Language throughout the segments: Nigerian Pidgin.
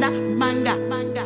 manda, manda, manda.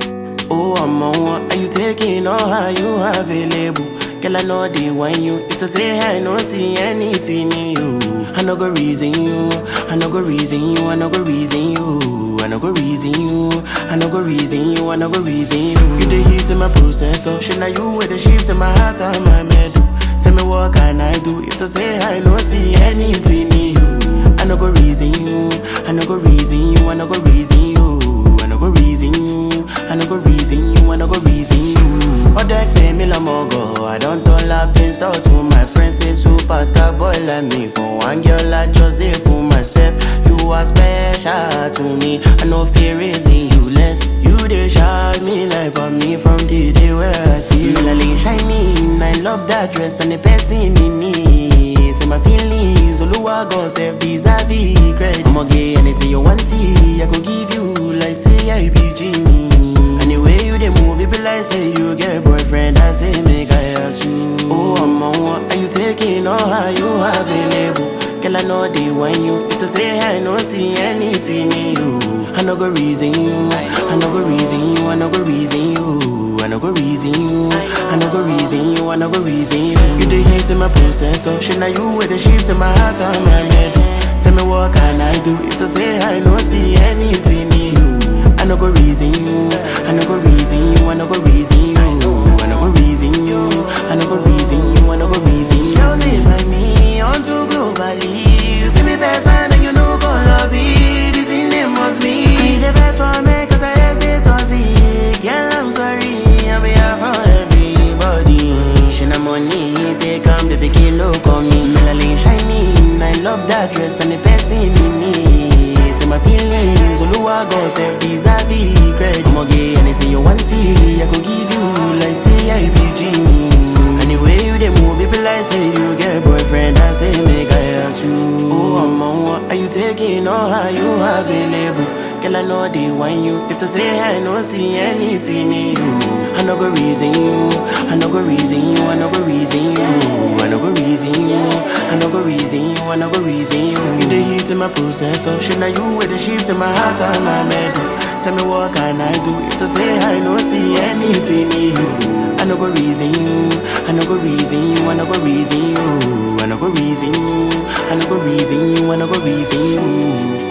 Oh, I'm on one. Are you taking all how you available? Girl, I know they want you. If to say I no see anything in you. I no go reason you. I no go reason you. I no go reason you. I no go reason you. I no go reason you. I no go reason you. You the heat in my processor. Shit, now you with the shift in my heart and my metal. Tell me what can I do? If to say I no see anything in you. I no go reason you. I no go reason you. I no go reason you. I no go reason you. I no go reason you. I no go reason you. Other pay me la mogo. I don't turn laughing stock to my friends. Say superstar boy like me. For one girl I just did for myself. You are special to me. I no fear raising you less. You dey shock me like on me from the day where I see you. Like shining. I love that dress and the person in me. To my feelings, Oluwa God save vis-a-vis credit. I'ma get anything you want, I go give you like say I be genie. Anyway you dey move, it be like say you get boyfriend. I say make I ask you. Oh, I'm on one. Are you taking all how you available? Girl, I know they want you. If to say I no see anything in you. I no go reason you. I no go reason you. I no go reason you. I no go reason you. I no go reason you. I no go reason you. You the hate in my processor. Shit, now you with the shift in my heart and my metal. Tell me what can I do? If to say I no see anything in you. I no go reason you. I no go reason you. I no go reason you. I no go reason you. I no go reason you. I no go reason you. Girls, if I me on to globally, you see me best and you know go lobby. This in name must be. I the best for me 'cause I just did toxic. Girl, I'm sorry. I'm here for everybody. Shina money, take come the big kilo come me. Melanin shining. I love that dress and the person in me. To my feelings, Oluwa God save vis-a-vis credit. I'ma get anything you want, I go give you like say I be genie. Anyway you dey move, it be like say you get boyfriend. I say make I ask you. Oh, I'm on one. Are you taking all how you available? Girl, I know they want you. If to say I no see anything in you, I no go reason you. I no go reason you. I no go reason you. I no go reason you. I no go reason you. I no go reason you. You the heat in my processor. Shit, now you with the shift in my heart and my metal. Tell me what can I do? If to say I no see anything in you. I no go reason you. I no go reason you. I no go reason you. I no go reason you. I no go reason you. I no go reason you.